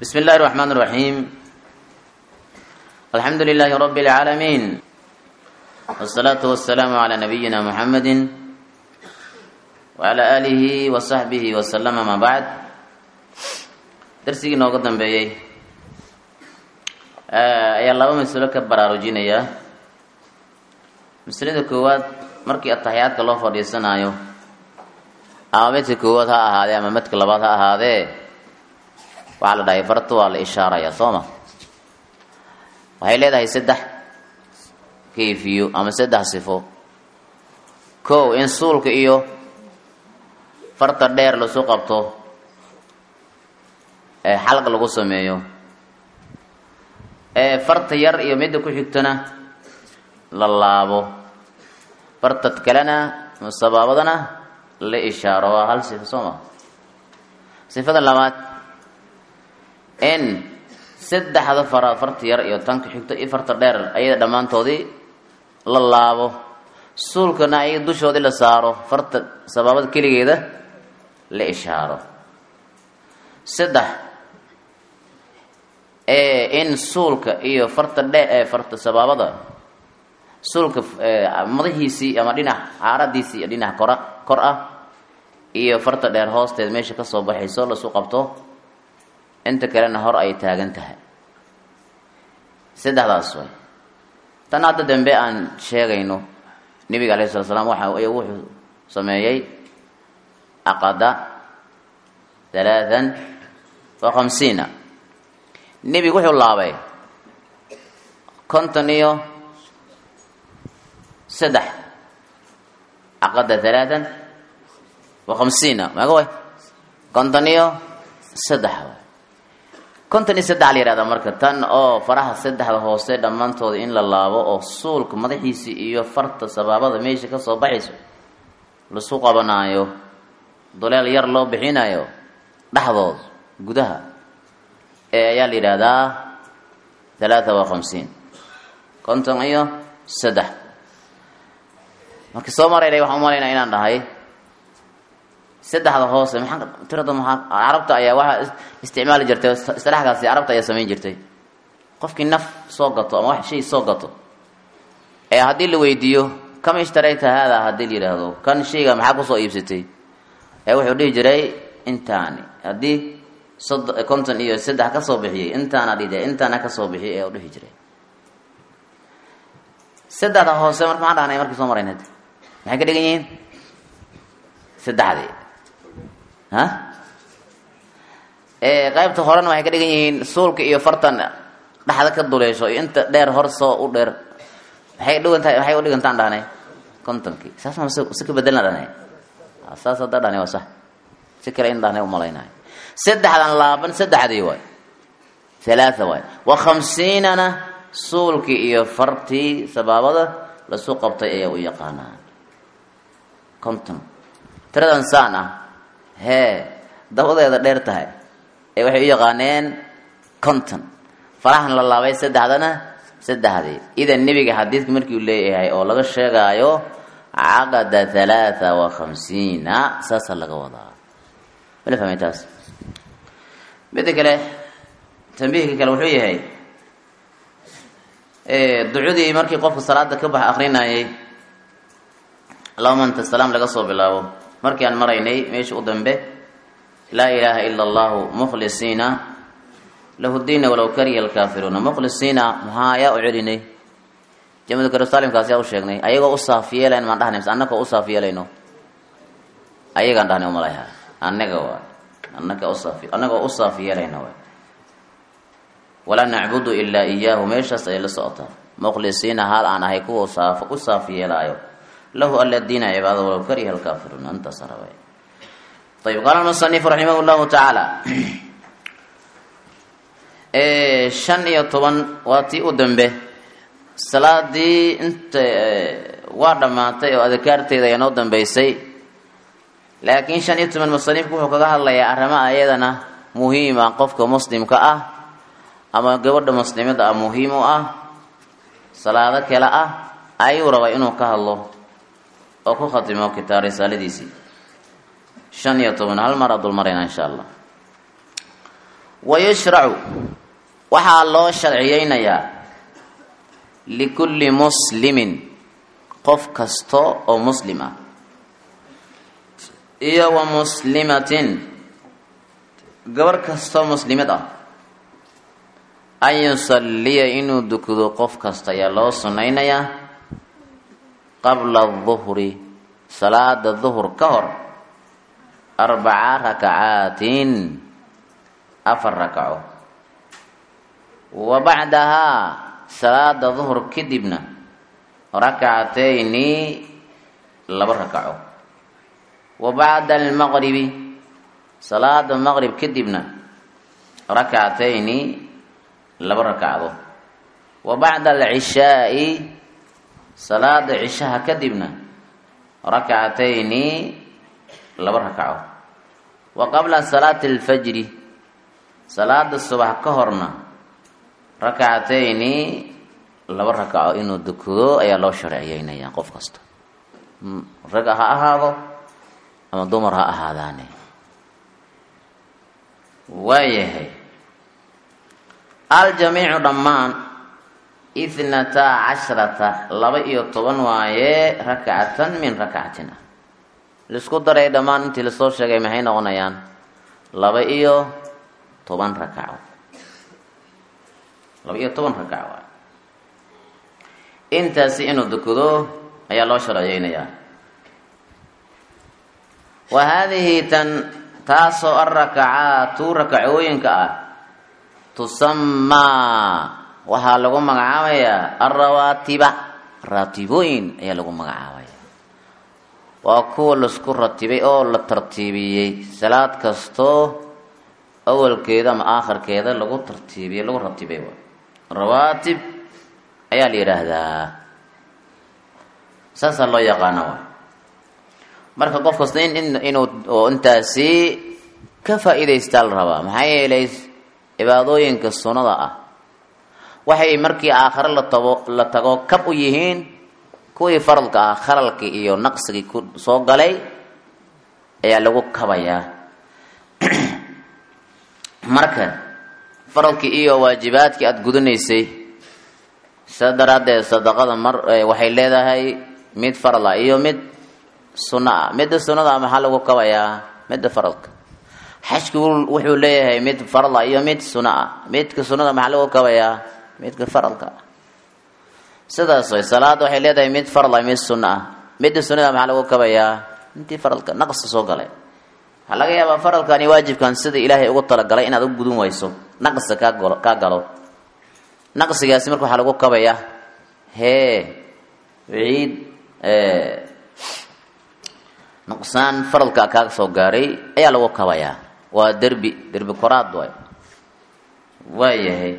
بسم الله الرحمن الرحيم الحمد لله رب العالمين والصلاة والسلام على نبينا محمد وعلى آله وصحبه وسلم ما بعد درسigii nooga dambeeyey ayaa laba masalo ka baraarujinaya masalada koowaad markii ataxiyaadka loo fadhiisanaayo ama medka koowaad ha ahaadee ama medka labaad ha ahaadee waxaa la dhahay farta waa la ishaaraya soo ma waxay leedahay saddex kayfiyo ama saddex sifo kow in suulka iyo farta dheer lasu qabto ee xalq lagu sameeyo ee farta yar iyo midda ku xigtana la laabo fartad kalena sabaabadana la ishaaro waa hal sifo soo ma sifada labaad in saddexda faraad farta yar iyo tan ku xigto iyo farta dheer ayada dhammaantoodii la laabo suulkana ay dushoodii la saaro farta sabaabada keligeeda la ishaaro saddex ee in suulka iyo farta dhe ee farta sabaabada suulka madahiisii ama dhinac caaradiisii iyo dhinac kora kor ah iyo farta dheer hoosteed meesha kasoo baxayso lasu qabto inta kalena hor ay taagan tahay saddexdaas way tan hadda dambe aan sheegayno nebiga alayhi sala slam waxa wuxuu sameeyey aqada halaathan wa khamsiina nebigu wuxuu laabay konton iyo saddex caqada halaathan wa khamsiina maga way konton iyo saddex way konton iyo saddex la yihahdaa marka tan oo faraha saddexda hoose dhammaantooda in la laabo oo suulka madaxiisii iyo farta sabaabada meesha kasoo baxayso lasu qabanaayo duleel yar loo bixinayo dhexdood gudaha ee ayaa la yidhaahdaa halaatha wa khamsiin konton iyo saddex markii soo maraynay waxaan umalaynaa inaan dhahay saddexda hoose maxaa tirada maxaa carabta ayaa waxaa isticmaali jirtay istilaaxkaasi carabta ayaa samayn jirtay qofkii naf soo gato ama wax shay soo gato ee haddii la weydiiyo kama ishtarayta haadaa haddii la yidhaahdo kan shayga maxaa kusoo iibsatay ee wuxuu dhihi jiray intaani haddii sod konton iyo saddex kasoo bixiyey intaana dhide intaana kasoo bixiyay ee u dhihi jiray saddexda hoose marka maxaan dhahnay markii soo marayn maxay ka dhigan yihiin saddexdii ha qaybta horena waxay ka dhigan yihiin suulka iyo fartan dhexda ka duleesho iyo inta dheer hor soo u dheer maxay dhigantahay maxay u dhigantaan dhahnay kontonkii saas ma si ka bedelna dhahnay saas hadda dhahnay waa sax si kale in dhahnay umalaynahay saddexdan laaban saddexdii waay halaatha waay wa khamsiinana suulkii iyo fartii sabaabada lasu qabtay ayaa u yaqaanaa konton tiradan saan ah hee dabadeeda dheer tahay ee waxay u yaqaaneen konton farahan la laabay saddexdana saddexdii idan nebiga xadiidka markii uu leeyahay oo laga sheegaayo caqada halaatha wa khamsiina saasaa laga wadaa mala fahmay taas midda kale tambiihka kale wuxuu yahay ducudii markii qofka salaada ka bax akrinayay allahuma anta salaam laga soo bilaabo markii aan maraynay meesha u dambe laa ilaaha ila allahu mukhlisiina lahu diina walow kariha alkaafiruuna mukhlisiina maxaa ayaa u celinay jamadu karusalimkaas yaa u sheegnay ayagoo u saaf yeelayn maan dhahnay mise annagoo u saaf yeelayno ayagaan dhahnay umalayha annaga waay annaga usaaf annagoo u saaf yeelayna waay walaa nacbudu ilaa iyaahu meeshaas ayay la socotaa mukhlisiina haal aan ahay kuwa saaf u saaf yeelaayo lahu ala diina cibaada walow kariha alkaafiruun intaas rabay ayib qaala almusanifu raximah llahu tacaala shan iyo toban waa tii u dambe salaadii inta waa dhammaatay oo adkaarteeda ayaa noo dambeysay laakiin shan iyo toban musanifku wuxuu kaga hadlayaa arrimaha ayadana muhiima qofka muslimka ah ama gabadha muslimada ah muhiim u ah salaado kale ah ayuu rabaa inuu ka hadlo oo ku khatimo kitaab risaaladiisii shan iyo toban hal mar adul marayna insha allah wayushracu waxaa loo sharciyeynayaa likulli muslimin qof kasta oo muslim ah iyo wa muslimatin gabar kastoo muslimad ah an yusalliya inuu dukado qof kasta ayaa loo sunnaynayaa qabla duhri salaada duhur ka hor arbaca rakacaatin afar rakaco wa bacdahaa salaada duhur kadibna rakcatayni laba rakaco wa bacda almaqribi salaada maqrib kadibna rakcatayni laba rakacdo wa bacda alcishaai salaada cishaha kadibna rakcatayni laba rakaco wa qabla salaati alfajri salaada subax ka horna rakcatayni laba rakaco inuu dukado ayaa loo sharciyeynaya qof kasta rag ha ahaado ama dumar ha ahaadaane waayahay aljamiicu dhammaan ithnata cashrata laba iyo toban waaye rakcatan min rakcatin ah laisku daray dhammaan intii lasoo sheegay maxay noqonayaan laba iyo toban rakaco laba iyo toban rakaco waay intaasi inuu dukado ayaa loo sharciyeynayaa wa haadihi tan taasoo alrakacaatu rakacooyinka ah tusamaa waxaa lagu magacaabayaa alrawaatiba raatibooyin ayaa lagu magacaabaya waa kuwa laisku ratibay oo la tartiibiyey salaad kastoo awalkeeda ama aakhirkeeda lagu tartiibiyey lagu ratibay rawaatib ayaa la yidhaahdaa saasaa loo yaqaana waay marka qof kasta in inuu oo intaasi ka faa-iidaystaa la rabaa maxaa yeelay cibaadooyinka sunnada ah waxay markii aakhare la tago la tago kab u yihiin kuwii faradka ah khalalkii iyo naqsigii ku soo galay ayaa lagu kabayaa marka faradkii iyo waajibaadkii aada gudanaysay sidaa daraaddeed sadaqada mar waxay leedahay mid farad ah iyo mid sunno ah midda sunnada ah maxaa lagu kabayaa midda faradka xajku wuxuu leeyahay mid farad ah iyo mid sunno ah midka sunnada maxaa lagu kabayaa midka faradka ah sidaas way salaada waxay leedahay mid farad ah mid sunno ah midda sunnada maxaa lagu kabayaa intii faradka naqska soo galay waxaa laga yaabaa faradkani waajibkan sida ilaahay ugu talagalay inaad u gudun wayso naqsa kaa galo kaa galo naqsigaasi marka waxaa lagu kabayaa hee ciid nuqsaan faradka kaa soo gaaray ayaa lagu kabayaa waa derbi derbi koraad waay waayahay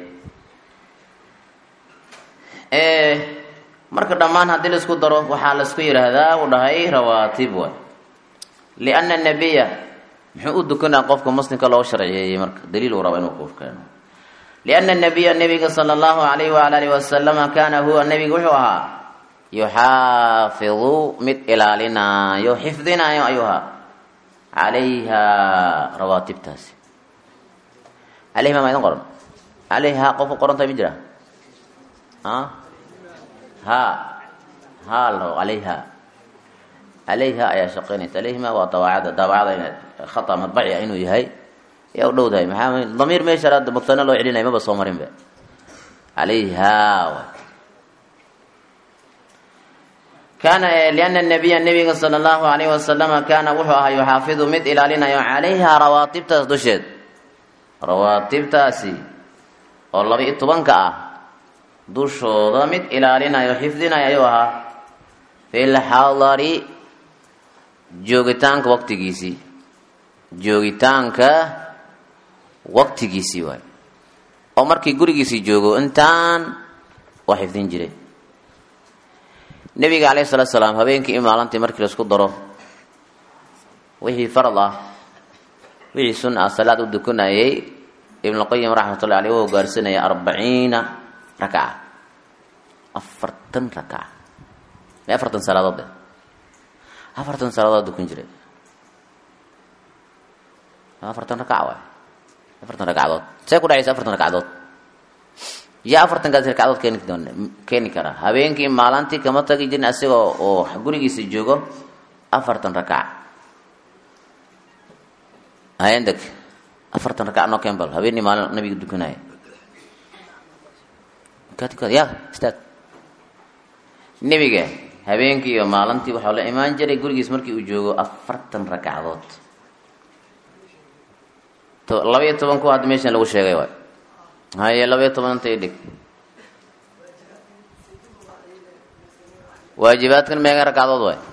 marka dhammaan haddii laisku daro waxaa laisku yidhaahdaa uu dhahay rawaatib waay lianna nabiya muxuu u dukanaa qofka muslimka loo sharciyeeyey marka daliil uu raba inuu ku keeno lianna nabiya nabiga sala allahu alayhi waala alihi wasalama kaana huwa nabiga wuxuu ahaa yuxaafidu mid ilaalinaayo xifdinaayo ayuu ahaa calayha rawaatibtaasi calayhima ma idin qoran calayha qofku qorantahay ma jira a ha ha lao calayha calayha ayaa shaqaynaysa calayhima waa dawaacada daawacada khata madbaci ah inuu yahay yaa u dhowdahay maxaa damiir meesha mutane loo celinaya maba soo marinba calayha kaana liana nabiya nabiga sala allahu alayhi wasalama kaana wuxuu ahaa yuxaafidu mid ilaalinayo calayha rawaatibtaas dusheed rawaatibtaasi oo laba iyo tobanka ah dushooda mid ilaalinayo xifdinayo ayuu ahaa fi lxadari joogitaanka waqtigiisii joogitaanka waqtigiisii waay oo markii gurigiisii joogo intaan waa xifdin jiray nebiga calayhi salatu salaam habeenkii iyo maalintii markii laisku daro wixii farad ah wixii sun ah salaad u dukanayay ibnuqayim raxmatullahi aleyh u gaarsanaya arbaciina rakaca afartan rakaca ma afartan salaadood de afartan salaadood dukan jiray afartan rakaca waay afartan ragcadood see ku dhacaysa afartan ragcadood yaa afartankaas ragcadood keeni doon keeni karaa habeenkii maalintii kama tagi jirin asigoo oo gurigiisa joogo afartan rakac hayandeg afartan rakac noo keen bal habeenii maalin nabiga dukanaya ya istaag nebiga habeenkii iyo maalintii waxaa la imaan jiray gurigiis markii uu joogo afartan ragcadood labaiyo toban ku hadda meeshan lagu sheegay waay haye labaiyo toban inta idhig waajibaadkan meega ragcadood waay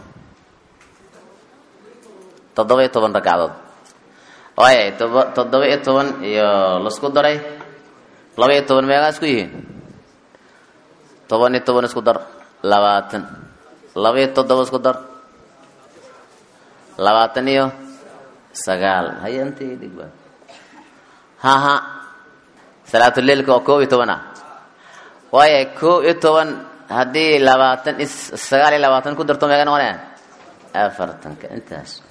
toddoba-iyo toban ragcadood waaya toba toddoba-iyo toban iyo lasku daray laba-iyo toban meegaa isku yihiin toban iyo toban isku dar labaatan laba-iyo toddoba isku dar labaatan iyo sagaal haye inta idhig ba haha salaatuleilka oo koob iyo toban ah waaya koob iyo toban haddii labaatan sagaal iyo labaatan ku darto meega noqonaya afartanka intaas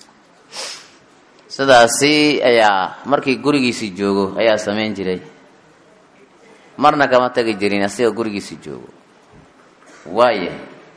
sidaasi ayaa markii gurigiisii joogo ayaa samayn jiray marna kama tagi jirin asigoo gurigiisii joogo waaya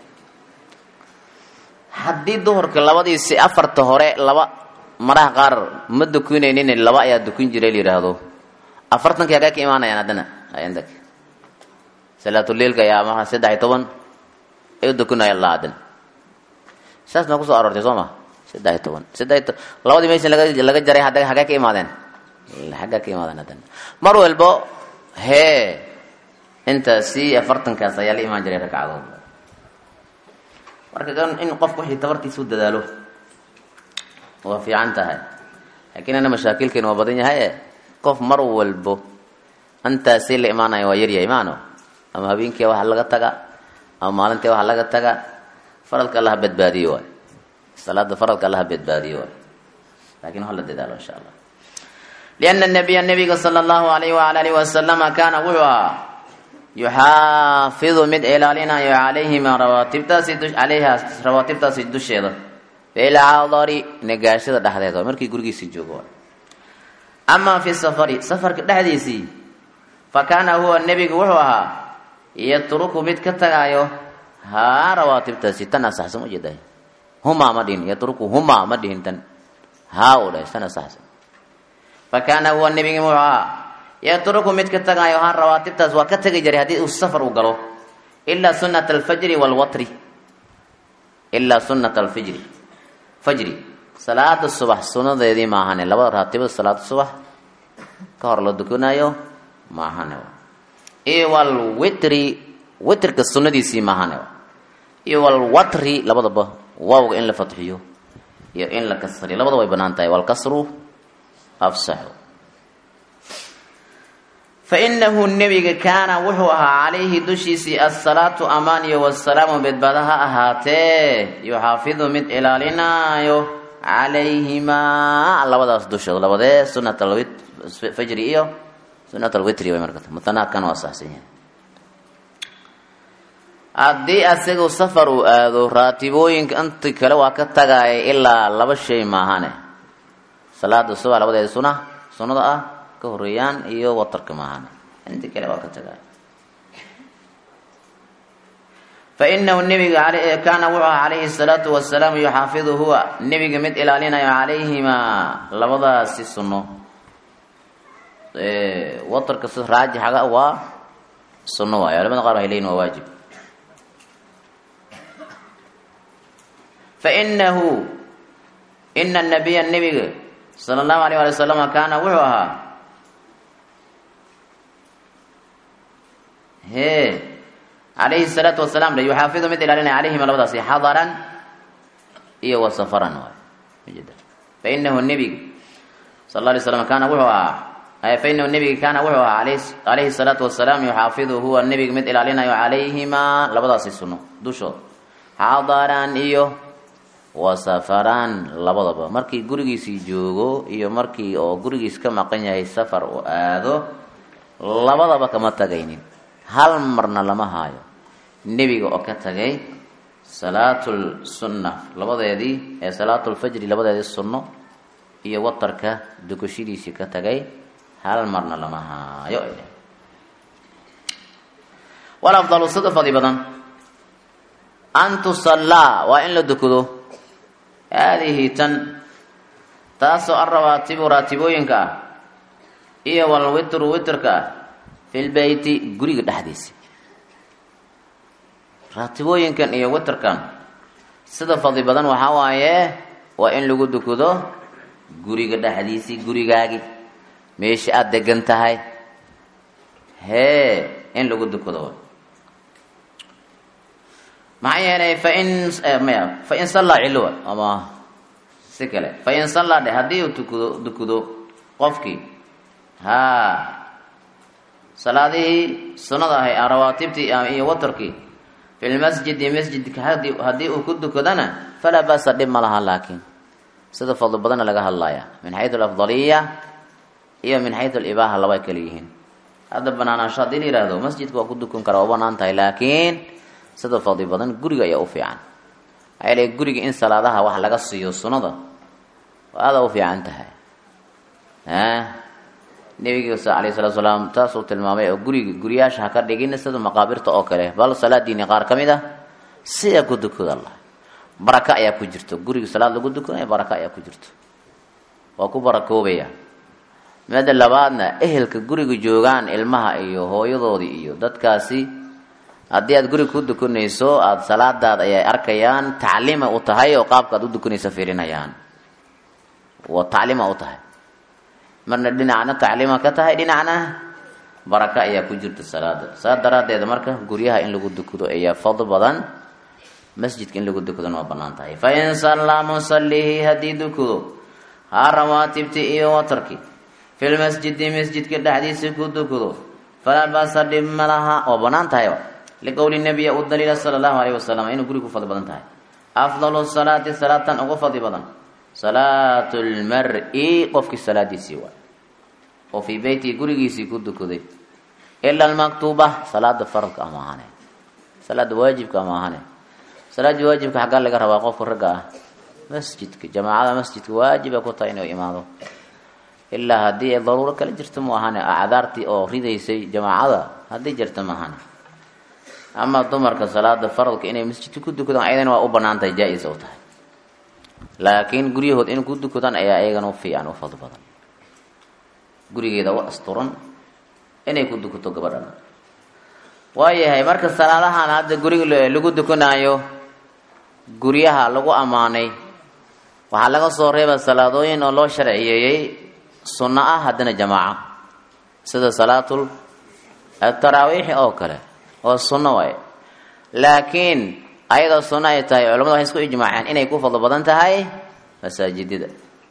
haddii duhurka labadiisi afarta hore laba maraha qaar ma dukunaynin laba ayaa dukun jiray la yidhaahdo afartankii hagee ka imaanayaan haddana ayandeg salaatuleilka ayaa maa saddex iyo toban ay u dukunaya la haddana saas ma kusoo aroortay soo ma saddex iyo toban saddex iyo to labadii meesha laga laga jaray hadda hagee ka imaadeen hagee ka imaadeen haddana mar walbo hee intaasi afartankaas ayaa la imaan jiray ragcadood marka kan in qofku wixii tabartiisa u dadaalo waa fiican tahay laakiin ana mashaakilkeena waa badan yahay qof mar walbo intaasi la imaanaya waa yaryahay maano ama habeenkii waxa laga taga ama maalintii waxa laga taga faradka allaha badbaadiyo waay salaada faradka allaha badbaadiyo waay lakin waxa la dadaalo insha allah liana nabiya nabiga sala allahu alayhi waala alihi wasalama kaana wuxuu ahaa yuxaafidu mid ilaalinayo calayhima rawaatibtaasi calayha rawaatibtaasi dusheeda filcadari negaashada dhexdeeda waay markii gurigiisii joogo waay amaa fi safari safarka dhexdiisii fa kaana huwa nebigu wuxuu ahaa yatruku mid ka tagaayo haa rawaatibtaasi tan asaxsan ujeedahay humaa ma dhihin yatruku humaa ma dhihin tan haa u dhahay tan asaxsan fa kaana huwa nebigi wuxuu ahaa yatruku mid ka tagaayo haa rawaatibtaas waa ka tegi jiray haddii uu safar u galo ilaa sunata alfajri walwatri ilaa sunata alfijri fajri salaada subax sunadeedii maahane labada raatibada salaada subax ka hor la dukanaayo maahane iyo walwitri witrka sunadiisii maahane iyo walwatri labadaba waawga in la fatxiyo iyo in la kasriyo labada way banaan tahay walkasru afsaxu fainahu nebiga kaana wuxuu ahaa calayhi dushiisii asalaatu amaan iyo wasalaamu bedbada ha ahaatee yuxaafidu mid ilaalinaayo calayhimaa labadaas dushooda labadee sunat alfajri iyo sunat alwitri way marka mutanaadkan waa saxsan yahay haddii asagu safar uu aado raatibooyinka inti kale waa ka tagaaya ilaa laba shay maahane salaada subax labadeeda suna sunnada ah ka horeeyaan iyo watarka maahane inti kale waa ka tagaaya fainahu nebiga kaana wuxuu aha calayhi salaatu wasalaam yuxaafidu huwa nebiga mid ilaalinayo calayhimaa labadaasi sunno watarka si raajixaga waa sunno waayo culamada qaar waxay leyihin waa waajib fainahu ina nabiya nebiga sala allahu alayh ali wasalama kaana wuxuu ahaa he calayhi salaatu wasalaam le yuxaafidu mid ilaalinaya calayhima labadaasi xadaran iyo wa safaran waay fainahu nebiga sal la alay slam kaana wuxuu ahaa fainahu nebiga kaana wuxuu ahaa calayhi salaatu wasalaam yuxaafidu huwa nebiga mid ilaalinayo calayhimaa labadaasi sunno dushooda xadaran iyo wa safaraan labadaba markii gurigiisii joogo iyo markii oo gurigiis ka maqan yahay safar uu aado labadaba kama tagaynin hal marna lama haayo nebiga oo ka tagay salaatul sunna labadeedii ee salaatulfajri labadeedii sunno iyo watarka dukashadiisii ka tagay hal marna lama haayo ay dheh walafdalu sida fadli badan an tusallaa waa in la dukado haadihi tan taasoo alrawaatibu raatibooyinka ah iyo walwitru witrka ah fi lbeyti guriga dhexdiisa raatibooyinkan iyo witrkan sida fadli badan waxaa waaye waa in lagu dukado guriga dhexdiisii gurigaagi meesha aada degan tahay hee in lagu dukado maxaa yeelay fain maya fain sallaa cilowa ama si kale fain sallaa dhe haddii uu tukado dukado qofkii haa salaadihii sunnada ahay rawaatibtii iyo watarkii fi lmasjidi masjidka hadi haddii uu ku dukadana falaa basa dhib ma laha laakiin sida fadli badanna laga hadlaya min xayu alafdaliya iyo min xayu alibaaha laba kala yihiin hadda banaanaansho haddii la yihahdo masjidka waa ku dukan kara waa banaan tahay laakiin sida fadli badan guriga ayaa u fiican maxaa yeele guriga in salaadaha wax laga siiyo sunnada waa aada u fiican tahay nebiga alayh salatu salaam taasuu tilmaamay oo guriga guryaasha ha ka dhigin sida maqaabirta oo kale bal salaadiini qaar ka mid ah sidaa ku dukada allah baraka ayaa ku jirto guriga salaad lagu dukanaya baraka ayaa ku jirto waa ku barakoobaya mida labaadna ehelka guriga joogaan ilmaha iyo hooyadoodii iyo dadkaasi haddii aad guriga ku dukanayso aada salaadaad ayay arkayaan tacliima u tahay oo qaabka aad u dukanaysa fiirinayaan waa tacliima u tahay marna dhinacna tacliima ka tahay dhinacna baraka ayaa ku jirta salaada saa daraaddeed marka guryaha in lagu dukado ayaa fadl badan masjidka in lagu dukadona waa banaan tahay fa in sallaa musallihi haddii dukado haa rawaatibti iyo watarki fi lmasjidi masjidka dhexdiisa ku dukado falaa basa dhib ma laha waa banaan tahay liqowli nabiya u daliila sala allahu alayh wasalam inuu guriga ku fadli badan tahay afdalu salaati salaatan ugu fadli badan salaatu lmar-i qofkii salaadiisii waay oo fii beytii gurigiisii ku dukaday ila almaktuuba salaada faradka ama ahane salaada waajibka ama ahane salaadii waajibka xaggaa laga rabaa qofka ragga ah masjidka jamaacada masjidka waajiba ku tahay inuu imaado ilaa haddii ay daruuro kala jirto mu ahane acdaartii oo ridaysay jamaacada haddii jirta ma ahane ama dumarka salaada faradka inay masjidka ku dukadaan ayadana waa u banaan tahay jaa-is u tahay laakiin guryahood in ku dukadaan ayaa iyagana u fiican u fadl badan gurigeeda u asturan inay ku dukato gabadhana waayahay marka salaadahan hadda guriga lagu dukanaayo guryaha lagu ammaanay waxaa laga soo reeba salaadooyin oo loo sharciyeeyey sunno ah haddana jamaaco sida salaatul taraawiixi oo kale oo sunno waaye laakiin ayadoo sunno ay tahay culamadu waxay isku ijmaaceen inay ku fadlo badan tahay masaajidada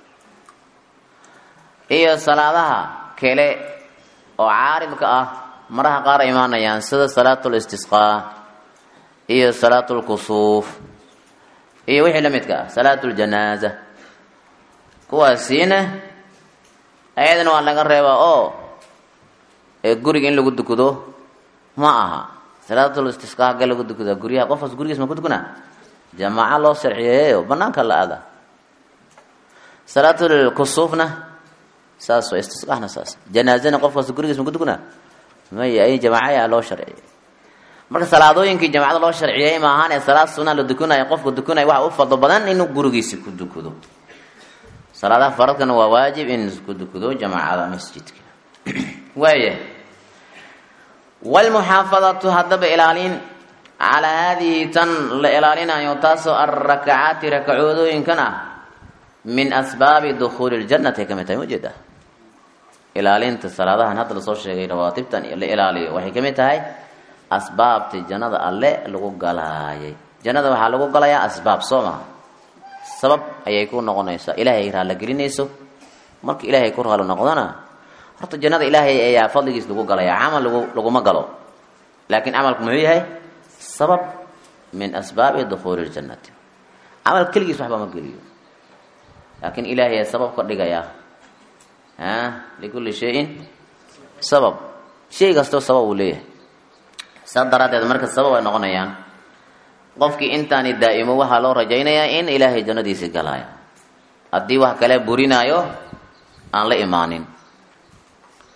iyo salaadaha kale oo caaridka ah maraha qaar ay imaanayaan sida salaatul istisqaa iyo salaatul kusuuf iyo wixii la midka ah salaatul janaaza kuwaasiina ayadana waa laga reebaa oo ee guriga in lagu dukado ma aha salaatul istisqaa hagga lagu dukadaa guryaha qofkaas gurigiis ma ku dukanaa jamaaco loo sharciyeeyo banaanka la aada salaatul kusuufna saas waa istisqaahna saas janaazana qofkaas gurigiis ma ku dukanaa maya ay jamaacayaa loo sharciyey marka salaadooyinkii jamacada loo sharciyey ma ahaan ee salaad sunaa la dukanaya qofka dukanaya waxa u fadlo badan inuu gurigiisi ku dukado salaadaha faradkana waa waajib in ku dukado jamaacada masjidka waaya wlmuxaafadatu haddaba ilaalin calaa haadihi tan la ilaalinayo taasoo alrakacaati rakacoodooyinkan ah min asbaabi dukhuuli ljannati ay ka mid tahay ujeeda ilaalinta salaadahan hadda lasoo sheegay rawaatibtan la ilaaliyo waxay ka mid tahay asbaabta jannada alle lagu galaayay jannada waxaa lagu galayaa asbaab soo maha sabab ayay ku noqonaysaa ilaahay raalla gelinayso marka ilaahay ku raalo noqdona horta jannada ilaahay ayaa fadligiis lagu galaya camal lagu laguma galo laakiin camalku muxuu yahay sabab min asbaabi dukhuuli ljannati camal keligiis waxba ma geliyo laakiin ilaahay ayaa sabab ka dhigaya a likulli shayin sabab shay kastoo sabab uu leeyahay saa daraaddeed marka sabab ay noqonayaan qofkii intaani daa'imo waxaa loo rajaynayaa in ilaahay jannadiisi galaayo haddii wax kale burinaayo aan la imaanin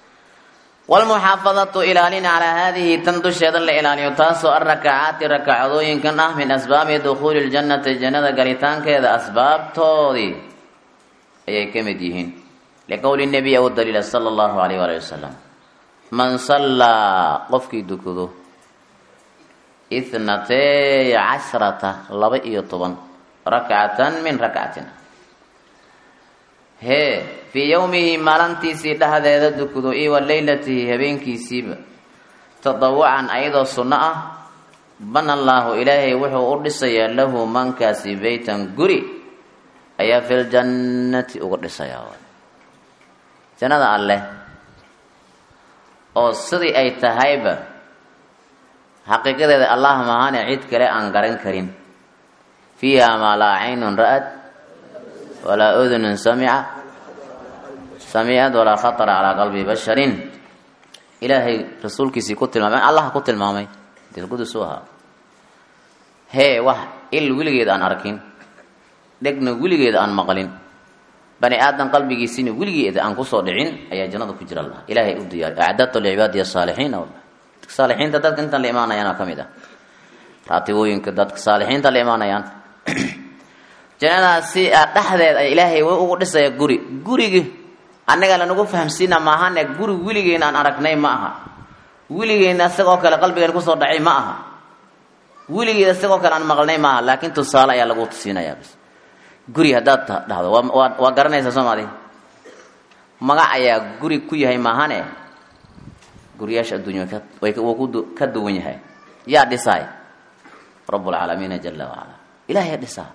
wlmuxaafadatu ilaalin calaa haadihi tan dusheeda la ilaaliyo taasoo arakacaati rakacadooyinkan ah min asbaabi dukhuuli ljannati jannada galitaankeeda asbaabtoodii ayay ka mid yihiin liqowli nabiy u daliila sala allahu alayh waali wasalam man sallaa qofkii dukado ithnatay cashrata laba iyo toban rakcatan min rakcatin hee fii yowmihi maalintiisii dhexdeeda dukado iyo wa leylatihi habeenkiisiiba tadawucan ayadoo sunno ah bana allaahu ilaahay wuxuu u dhisayaa lahu mankaasi beytan guri ayaa filjannati uga dhisayaa jannada alleh oo sidii ay tahayba xaqiiqadeeda allah mahaane cid kale aan garan karin fiiha maa laa caynun ra'ad walaa udunun samica samicad walaa khatara calaa qalbi basharin ilaahay rasuulkiisii ku tilmaamay allah ku tilmaamay dilqudus u ahaa hee wax il weligeed aan arkin dhegna weligeed aan maqlin bani aadan qalbigiisina weligeed aan kusoo dhicin ayaa jannada ku jira allah ilaahay u diyaariy acdadtu licibaadi saalixiina saalixiinta dadka intan la imaanayaan ka mid ah raatibooyinka dadka saalixiinta la imaanayaan jannadaasi dhexdeed ay ilaahay ugu dhisaya guri gurigi annaga lanagu fahamsiina maahane guri weligeena aan aragnay ma aha weligeena isagoo kale qalbigeena kusoo dhacay ma aha weligeed isagoo kale aan maqlnay ma aha laakiin tusaale ayaa lagu tusiinayaa bas guri haddaad dhahdo waa waa garanaysaa soomaali magac ayaa guri ku yahay maahane guriyaasha adduunya wuu ka duwan yahay yaa dhisaay rabbulcaalamiina jala wacala ilahay dhisaa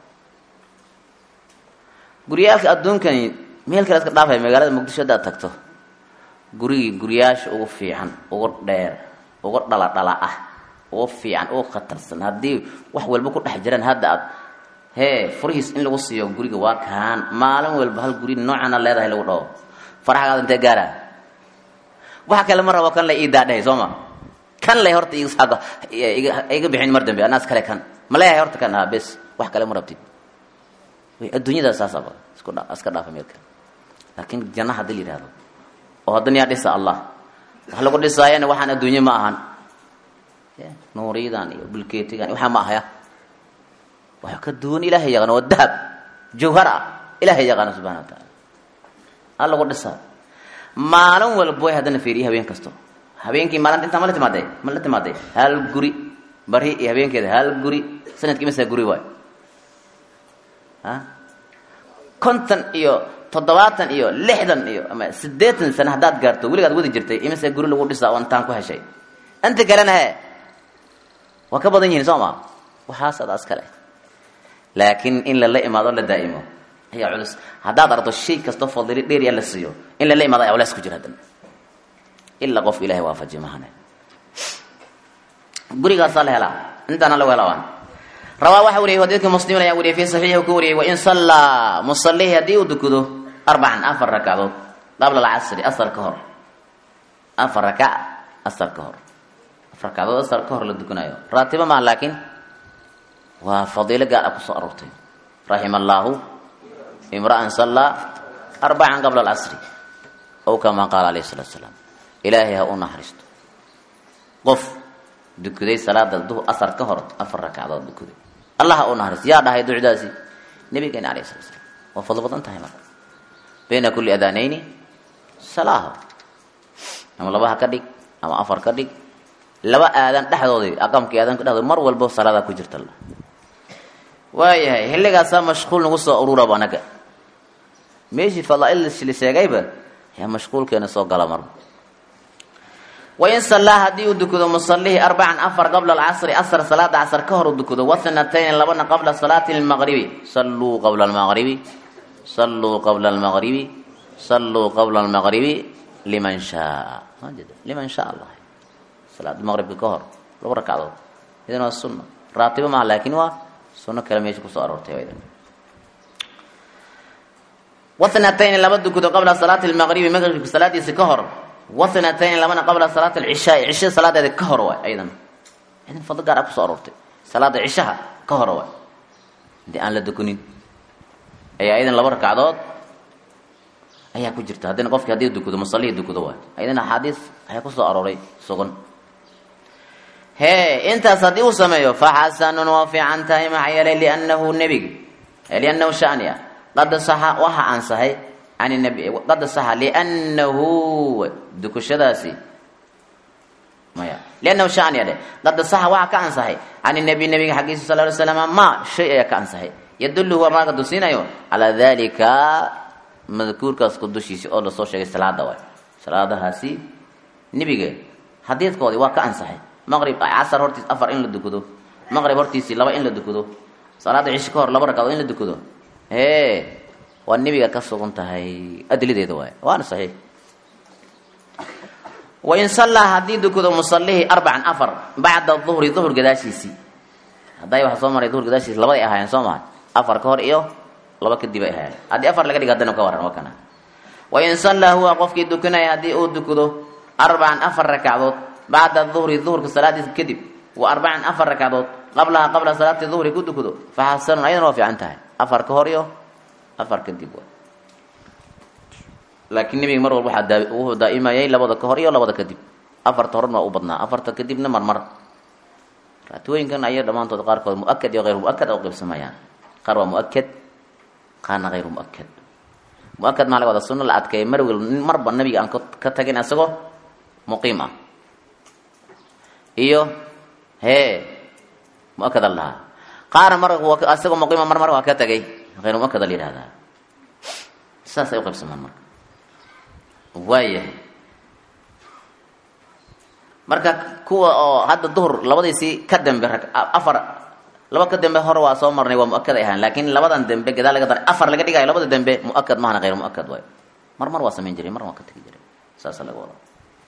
guryaalka adduunkani meel kale iska dhaafay magaalada muqdisho haddaad tagto gurigii guriyaasha ugu fiican ugu dheer ugu dhaladhala ah ugu fiican ugu khatarsan haddii wax walba ku dhex jiraan hadda aad hee furihiis in lagu siiyo guriga waa kaan maalin walba hal guri noocana leedahay lagu dhaho faraxgaada intee gaara waxa kale ma rabo kan la ii daadhahay soo ma kan lay horta iga bixin mar dambe anaas kale kan ma leeyahay horta kan bes wax kale ma rabtid way adduunyada saasaba isku iska dhaafa meel kale laakiin janna haddii la yidhahdo oo haddana yaa dhisa allah wax lagu dhisaayana waxaan adduunye ma ahan nuuriyadan iyo bulkeetigan waxaa ma ahaya wax ka duwan ilaahay yaqaano waa dahab jawhar ah ilaahay yaqaano subxana wa taala ha lagu dhisaa maalin walba way haddana fiiriye habeen kasto habeenkii maalinta intaa ma la timaadee ma la timaadee hal guri bari iyo habeenkeeda hal guri sanadkii masa guri waay a konton iyo toddobaatan iyo lixdan iyo ama siddeetan sano haddaad gaarto weligaad wadi jirtay imase guri lagu dhisaa oo intaan ku heshay inta kalena he waa ka badan yihiin soo ma waxaas adaas kale laakiin in lala imaado la daa'imo ayaa culus haddaad ardo shay kastoo fadili dheeriya la siiyo in lala imaado ayaa culeys ku jira haddana ilaa qof ilahay waafajiy mahane gurigaasaa la helaa intaana lagu helaa waan rabaa waxaa wariyay xadiidka muslimin ayaa wariyay fi saxiixi ku wariyay wain sallaa musallihi haddii uu dukado arbacan afar ragcadood qabla alcasri asar ka hor afar rakac asar ka hor afar ragcadood asar ka hor la dukanayo raatibo maaha laakiin waa fadiilo gaar ah kusoo aroortay raxima allaahu imra'an sallaa arbacan qabla alcasri ow kamaa qaala alayhi salatu salaam ilaahay ha u naxariisto qof dukaday salaada duh asar ka hor afar rakacdood dukaday allah ha u naxariisto yaa dhahay ducdaasi nabigeena alayhi salatu salaam waa fadlo badan tahay marka bayna kulli adaanayni salaaho ama laba ha ka dhig ama afar ka dhig laba aadan dhexdoodii aqamkii aadanka dhexdood mar walbo salaadaa ku jirta waayahay xilligaasaa mashquul nagu soo ururaba anaga meeshii fadaail la sheegayba yaa mashquulkeena soo gala marba wain sallaa haddii uu dukado musallihi arbacan afar qabla alcasri asar salaada casar ka hor uu dukado wasanatayni labana qabla salaati lmaqribi salluu qabla almaqribi salluu qabla almaqribi salluu qabla almaqribi liman shaa liman shaa allah salaada maqribka ka hor laba rakacdood idan waa sunna raatibo maaha laakiin waa sunno kale meesha kusoo aroortay idan wasanatayni laba dukado qabla salaati lmaqribi maqribka salaadiisa ka hor wasanatayni labana qabla salaati alcishaai cishada salaadeeda ka hor waay aydan idan fadlo gaar ah kusoo aroortay salaada cishaha ka hor waay hadii aan la dukunin ayaa idan laba rakacdood ayaa ku jirta haddina qofkii haddii dukado musallihii dukado waay ayadana axaadiis ayaa kusoo arooray sugan hee intaas haddii uu sameeyo faxasanun waa fiican tahay maxaa yeelay liannahu nebiga liannahu shani ah qad saxa waxa ansahay can nabi qad saxa liannahu dukashadaasi maya liannahu shani ade qad saxa waxa ka ansahay can nabi nabiga xaggiisa sal ly slam ma shay ayaa ka ansahay yadullu waa maaga tusiinayo calaa dalika madkuurkaas ku dushiisi oo lasoo sheegay salaada waay salaadahaasi nebiga xadiidkoodii waa ka ansaxay maqrib casar hortiis afar in la dukado maqrib hortiisii laba in la dukado salaada cisho ka hor laba ragcadood in la dukado hee waa nebiga ka sugan tahay adlideeda waay waana saxiix wain sallaa haddii dukado musallihii arbacan afar bacda duhri duhur gadaashiisii hadday waxa soo maray duhur gadaashiisi labaday ahaayeen soo maha afar ka hor iyo laba kadib ay ahaayeen haddii afar laga dhiga haddana ka waran waa kana wain sallaa huwa qofkii dukanaya haddii uu dukado arbacan afar rakacdood bacda duhri duhurka salaadiisa kadib wa arbacan afar rakacdood qablaha qabla salaati duhri ku dukado fa xasanun ayadana waa fiican tahay afar ka hor iyo afar kadib wa laakiin nebiga mar walba waxaa wuxuu daa'imayay labada ka hor iyo labada kadib afarta horena waa u badnaa afarta kadibna marmar raatooyinkan aya dhammaantood qaarkood muakad iyo hayr muakad u qeybsamayaan qaar waa muakad qaarna hayru muakad muakad maa laga wada sunno la adkeeya mar wel marba nabiga aan ka tagin isagoo muqiim ah iyo hee muakad al lahaa qaarna mar isagoo muqiima mar mar waa ka tagay hayru muakad al yihahdaa saas ay u qaybsamaan marka waayahay marka kuwa oo hadda duhur labadiisii ka dambe afar laba ka dambe hore waa soo marnay waa muakad ay ahaan laakiin labadan dambe gadaal laga daray afar laga dhigayo labada dambe muakad mahana hayr muakad waayo mar mar waa samayn jiray marna waa ka tegi jiray saasa laga wada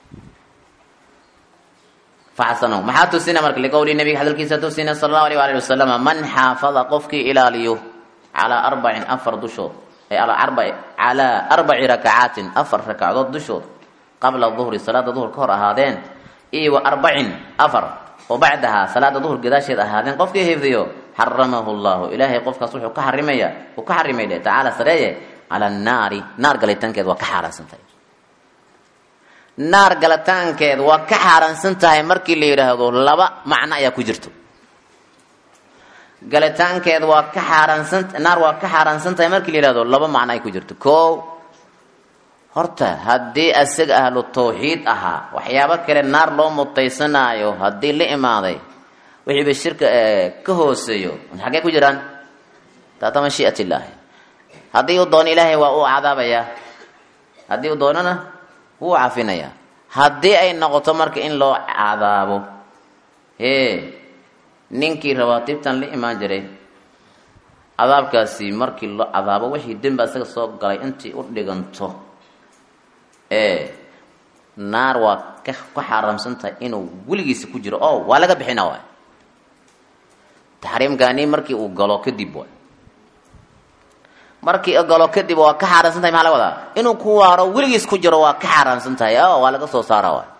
faxasano maxaa tusina marka liqowli nabiga hadalkiisa tusina sala allahu alayh waalihi wasalama man xaafada qofkii ilaaliyo calaa arbacin afar dushood calaa arbaci calaa arbaci rakacaatin afar rakacdood dushood qabla duhri salaada duhur ka hor ahaadeen iyo wa arbacin afar oo bacdahaa salaada duhur gadaasheed ahaadeen qofkii hifdiyo xaramahu llahu ilaahay qofkaas wuxuu ka xarimaya uu ka xarimay dhe tacaala sareeye cala annaari naar galitaankeed waa ka xaaraansan tahay naar galitaankeed waa ka xaaraansan tahay markii la yidhaahdo laba macno ayaa ku jirto galitaankeed waa ka xaaraansan naar waa ka xaaraansan tahay markii la yihahdo laba macno ay ku jirto ko horta haddii isaga ahlu tawxiid ahaa waxyaabo kale naar loo mutaysanaayo haddii la imaaday wixiiba shirka ka hooseeyo xaggee ku jiraan taata mashii'at illaahi haddii uu doono ilaahay waa uu cadaabayaa haddii uu doonona wuu cafinayaa haddii ay noqoto marka in loo cadaabo hee ninkii rabaatibtan la imaan jiray cadaabkaasi markii loo cadaabo wixii dembi isaga soo galay intii u dhiganto ee naar waa ka ka xaaraamsan tahay inuu weligiisa ku jiro oo waa laga bixina waay taxriimkaani markii uu galo kadib waay markii uu galo kadib waa ka xaaraamsan tahay maxaa laga wadaa inuu ku waaro weligiis ku jiro waa ka xaaraamsan tahay o waa laga soo saara waay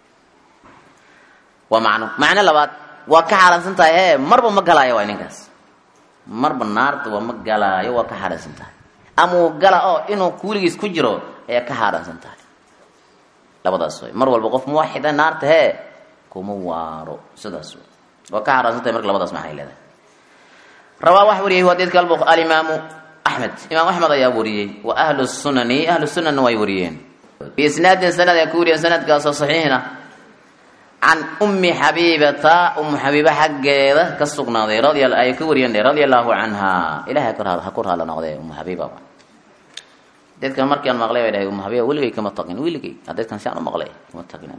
waa macno macno labaad waa ka xaaraamsan tahay hee marba ma galaayo waay ninkaas marba naarta waa ma galaayo waa ka xaaraamsan tahay ama uu gala oo inuu weligiis ku jiro ayaa ka xaaraamsan tahay labadaas way mar walba qof muwaxida naarta hee kuma waaro sidaas way waa ka xaaraamsan tahay marka labadaas maxay leedahay rabaa wax wariyay hadiidka albu alimaamu axmed imaam axmed ayaa wariyey wa ahlu sunani ahlu sunanna way wariyeen biisnaadin sanad ay ku wariyeen sanadkaasoo saxiixna can ummi xabiibata umu xabiiba xaggeeda ka sugnaaday radi ay ka wariyeen radia allahu canha ilahay ha ku raala noqdee umu xabiiba dadkan markii aan maqlay bay dhahay umu xabiiba weligay kama taqin weligay dadkan si aan u maqlay kama taqin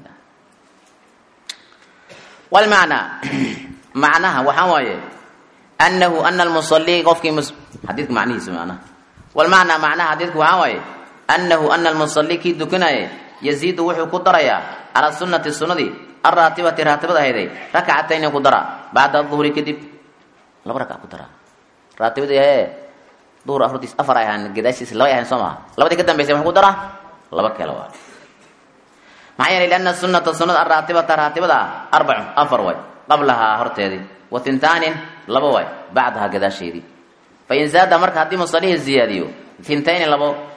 walmacnaa macnaha waxaa waaye anahu ana almusalii qofkii xadiidka macnihiisa macnaha walmacnaa macnaha xadiidka waxaa waaye anahu ana almusalii kii dukanaaye yaziidu wuxuu ku darayaa calaa sunnati sunnadii alraatibati raatibada ahayday rakcatayni ku dara bacda duhri kadib laba rakac ku dara raatibadii hee duhur afartiis afar ay ahaan gadaashiisa laba ay ahayn soo maha labadii ka dambaysay muxuu ku dara laba kale waa maxaa yeelay lianna sunnata sunnada alraatibata raatibada arbacun afar way qablahaa horteedii wa tintaanin laba way bacdahaa gadaasheedii fa in zaada marka haddii musalihii ziyaadiyo tintayni labo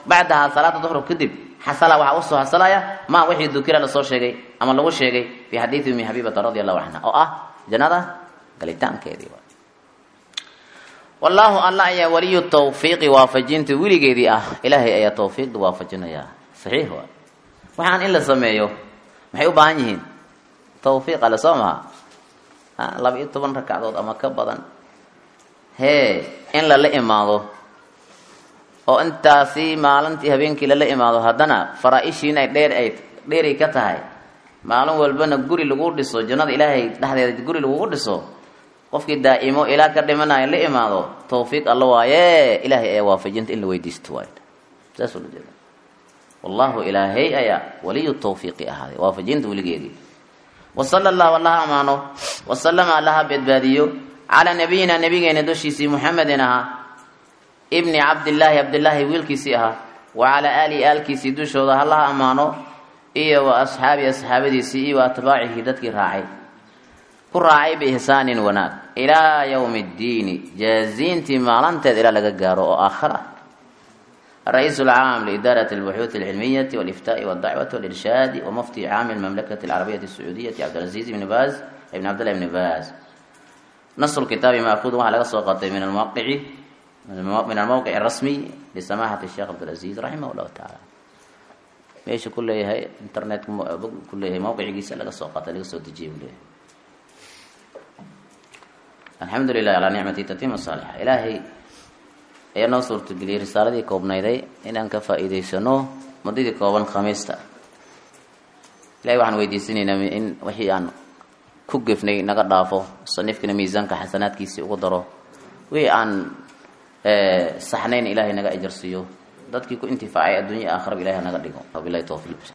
bacdaha salaada duhr kadib xasala waxaa usoo hasalaya ma wixii dukira lasoo sheegay ama lagu sheegay fi xadiidi umi xabibata radi allahu canha oo ah jannada galitaankeedii wallaahu alla ayaa waliyu tawfiiqi waafajinta weligeedii ah ilaahay ayaa tawfiiqda waafajinaya saxiix waa waxaan in la sameeyo maxay u baahan yihiin tawfiiq ale soo maha laba iyo toban ragcadood ama ka badan hee in lala imaado oo intaasi maalintii habeenkii lala imaado haddana faraa-ishiin ay dheer ay dheeray ka tahay maalin walbana guri lagu dhiso jannada ilaahay dhexdeeda guri lagugu dhiso qofkii daa'imo ilaa ka dhimanayo la imaado tawfiiq alla waaye ilaahay ayaa waafajinta in la weydiisto waay saas ula jeeda wallahu ilaahay ayaa waliyu tawfiiqi ahaaday waafajinta weligeedii wasala allahu allaha amaano wasalama allaha badbaadiyo calaa nabiyina nabigeena dushiisii muxamedin ahaa ibni cabdillaahi cabdillaahi wiilkiisii ahaa wa calaa aalihi aalkiisii dushooda hallaha ammaano iyo wa asxaabi asxaabadiisii iyo wa atbaacihi dadkii raacay ku raacay biihsaanin wanaag ilaa yowmi ddiini jaaziintii maalinteed ilaa laga gaaro oo aakhir ah الرئيس العام لإدارة البحوث العلمية والإفتاء والدعوة والإرشاد ومفتي عام المملكة العربية السعودية عبد العزيز بن باز ابن عبد الله بن باز نص الكتاب مأخوذ على قصة من الموقع من الموقع الرسمي لسماحة الشيخ عبد العزيز رحمه الله تعالى ماشي كل هي انترنت كل هي موقع جيس لقى سوقات لقى سوق تجيب له الحمد لله على نعمة تتم الصالحة إلهي ayaa noo suurtageliyey risaaladii koobnayday inaan ka faa'iidaysano muddadii kooban khamiista ilahay waxaan weydiisanaynaa in wixii aan ku gefnay naga dhaafo musanifkana miisaanka xasanaadkiisii ugu daro wixii aan saxnayn ilaahay naga ajarsiiyo dadkii ku intifaacay adduunya aakhiraba ilahay naga dhigo wabilahi towfiiq